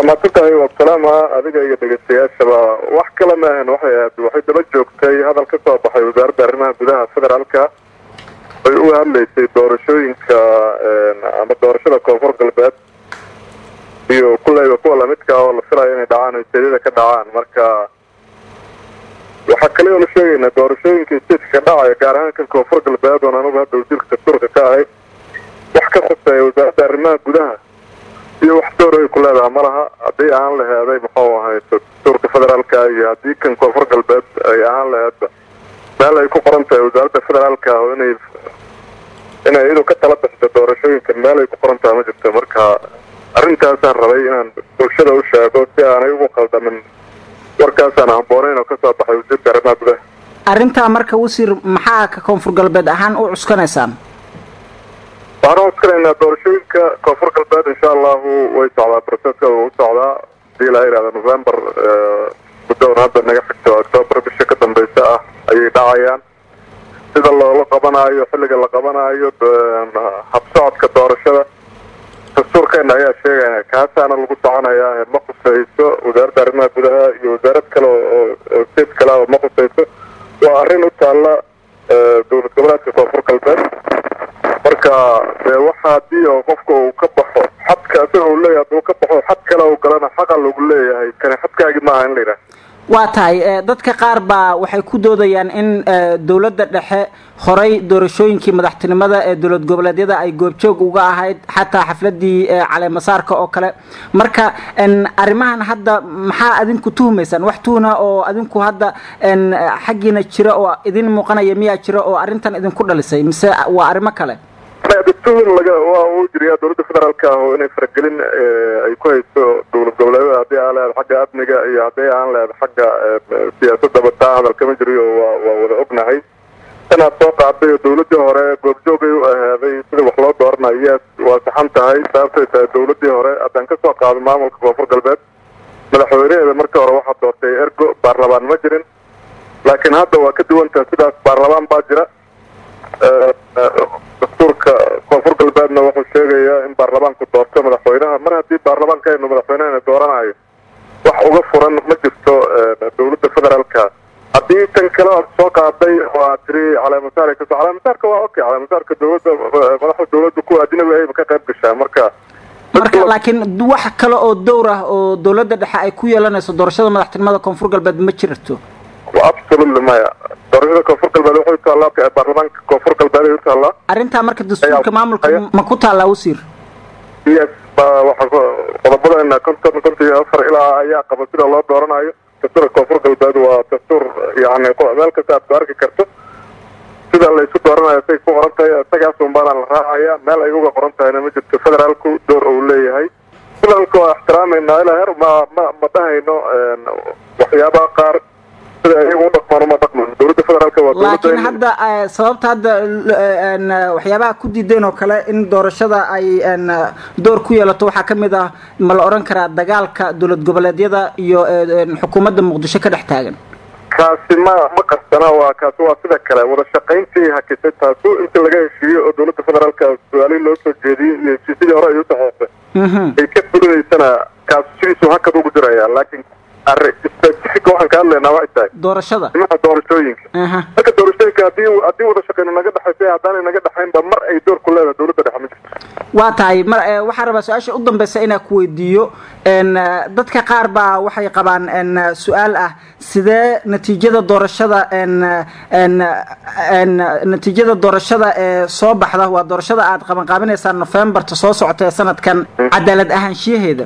waa maadsantahay wabsalaama adiga iyo dhegeystayaashaba wax kale maahan waxay ahayd waxay daba joogtay hadal ka soo baxay wasaaradda arrimaha gudaha federaalka ay uga hadlaysay doorashooyinka ama doorashada koonfur galbeed iyo kulleyba kuwa lamidka oo la filayo inay dhacaan o steedyada ka dhacaan marka waxaa kale oo la sheegaynaa doorashooyinka steedka ka dhacaya gaar ahaan kan koonfur galbeed oon anugu hadda wasiirka dastuurka ka ahay wax ka khuseeya wasaaradda arrimaha gudaha iyo wax door ay ku leedaha ma laha haddii ahaan laheeday muxuu ahay dastuurka federaalka iyo haddii kan koonfur galbeed ay ahaan laheedba meel ay ku qoran tahay wasaaradda federaalka oo inay inay iyadu ka tala bixiso doorashooyinkan meel ay ku qoran tahay ma jirto marka arrintaasaan rabay inaan bulshada u sheego si aanay ugu qaldamin warkaasaan hamboonayn oo kasoo baxay wasiirka arrimaha gudaha arrintaa marka wasiir maxaa ka koonfur galbeed ahaan u cuskanaysaan waxaan u cuskanaynaa doorashooyinka koonfur galbeed insha allahu way socdaa proceska u socdaa hadii la yihahda november muddoon hadda naga xigto octoobar bisha ka dambeysa ah ayay dhacayaan sida loola qabanaayo xilliga la qabanaayo habsocodka doorashada dastuurkeena ayaa sheegaya kaasaana lagu soconayaa ma khuseyso wasaaradda arrimaha gudaha iyo wasaarad kale oo state kale oo ma khuseyso waa arrin u taalla dowlad goboleedka koonfur galbeed marka dee waxa haddii oo qofka uu ka baxo xadka isaga uu leeyahay hadduu ka baxo xad kale uu galana xaqa lagu leeyahay kani xadkaagi maaha in la yidhaha waa tahay dadka qaar baa waxay ku doodayaan in dowladda dhexe horay doorashooyinkii madaxtinimada ee dowlad goboleedyada ay goobjoog uga ahayd xataa xafladii caleemasaarka oo kale marka arrimahan hadda maxaa adinku tuhumaysaan wax tuhna oo adinku hadda xaggiina jira oo idin muuqanaya miyaa jira oo arrintan idinku dhalisay mise waa arrimo kale dastuur laga waa uu jiriyaa dowladda federaalka ah oo inay faragelin ay ku hayso dowlad goboleedyada haddii aan leedahay xagga amniga iyo haddii aan leedahay xagga siyaasadaba taa hadal kama jiriyo waa waa wada ognahay inaad soo qaaday oo dowladdii hore goobjoogay u ahaaday sida wax loo dooranayo yes waa saxan tahay sababtay tahay dowladdii hore haddaan ka soo qaado maamulka koonfur galbeed madaxweynaheeda markii hore waxaa doortay ergo baarlamaan ma jirin laakiin hadda waa ka duwantaha sidaas baarlamaan baa jira dastuurka koonfur galbeedna wuxuu sheegayaa in baarlamaanku doorto madaxweynaha mar haddii baarlamaankeenu madaxweynehena dooranayo wax uga furan ma jirto dowladda federaalka haddii tan kale aad soo qaaday oo aad tiri caleemasaar kasoo caleemasaarka waa okay caleemasaarka dowladda madaxda dowladda kuwa ajnabi ahayba ka qayb gashaa marka marka laakiin wax kale oo dowr ah oo dowladda dhexe ay ku yeelanayso doorashada madaxtinimada koonfur galbeed ma jirto absolutely maya doorashada koonfur galbeed waxay utaallaa baarlamaanka koonfur galbeed ay utaallaa arrintaa marka dastuurka maamulka ma ku taallaa wasiir yes ba waxa qodobadeena konton konton iyo afar ilaa ayaa qaba sida loo dooranayo dastuurka koonfur galbeed waa dastuur yani meel kasta aad ku arki karto sida laysu dooranayo say ku qoran tahay isagaas unbaana la raacaya meel ay uga qoran tahayna ma jirto federaalku door uu leeyahay federaalka waa ixtiraameynaa ilaa heer ma ma ma dhahayno waxyaabaha qaar laakiin hadda sababta hadda waxyaabaha ku diideen oo kale in doorashada ay door ku yeelato waxaa ka mid ah ma la odhan karaa dagaalka dowlad goboleedyada iyo xukuumadda muqdisho ka dhex taagan kaasi ma ma qarsana waa kaasi waa sida kale wada shaqayntii hakisay taasu inta laga heshiiyo oo dowladda federaalka su-aalihii loo soo jeediyey iyo heshiisyadii hore ay u saxeexday ay ka fulinaysana kaasu sidiisu hakad ugu jiraya laakiin specific waxaan ka hadlaynaa waxay tahay doorashada arrimaha doorashooyinka marka doorashooyinka hadii haddii wada shaqeyno naga dhexaysa haddaanay naga dhexaynba mar ay door ku leedahay dowladda dhexe ma jirto waa tahay mar waxaan rabaa su-aasha u dambeysa inaan ku weydiiyo dadka qaar baa waxay qabaan su-aal ah sidee natiijada doorashada natiijada doorashada ee soo baxda waa doorashada aad qabanqaabinaysaan novemberta soo socota ee sanadkan cadaalad ahaanshiyaheeda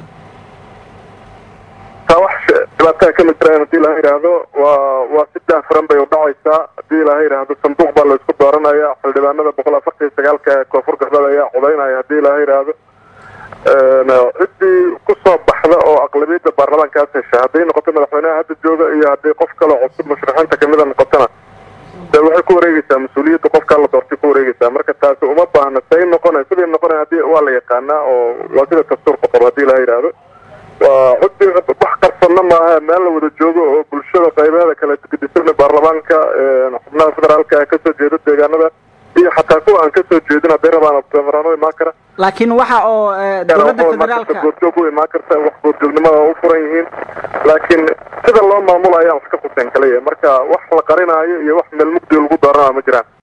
taa wax dhibaataa kama jiraan hadii laha yidhaahdo waa waa si daahfuran bay udhacaysaa hadii laha yidhaahdo sanduuq baa laysku dooranaya xildhibaanada boqol afartan iyo sagaalka ee koonfur galbeed ayaa codaynaya hadii laha yidhaahdo ciddii kusoo baxda oo aqlabiyadda baarlamaankaas hesha hadday noqoto madaxweynaha hadda jooga iyo haddii qof kale cusub musharaxiinta kamida noqotona de waxay ku wareegeysaa mas-uuliyadda qofkaa la doortay ku wareegeysaa marka taasi uma baahna say noqona siday noqona hadii waa la yaqaanaa oo waa sida dastuurka qoro hadii laha yidhaahdo waa cudi wax qarsanna maaha meel la wada joogo oo bulshada qaybaheeda kale gedisan baarlamaanka xubnaha federaalka kasoo jeeda deegaanada iyo xataa kuwa aan kasoo jeedin hadday rabaan abdamaraano imaan kara laakiin waxa oo dowladda federaalka goorjoog u imaan karta wax goorjoognimada u furan yihiin laakiin sida loo maamulo ayaan wax ka khuseen kaliya marka wax la qarinaayo iyo wax meel mugdi lagu dooranayo ma jiraan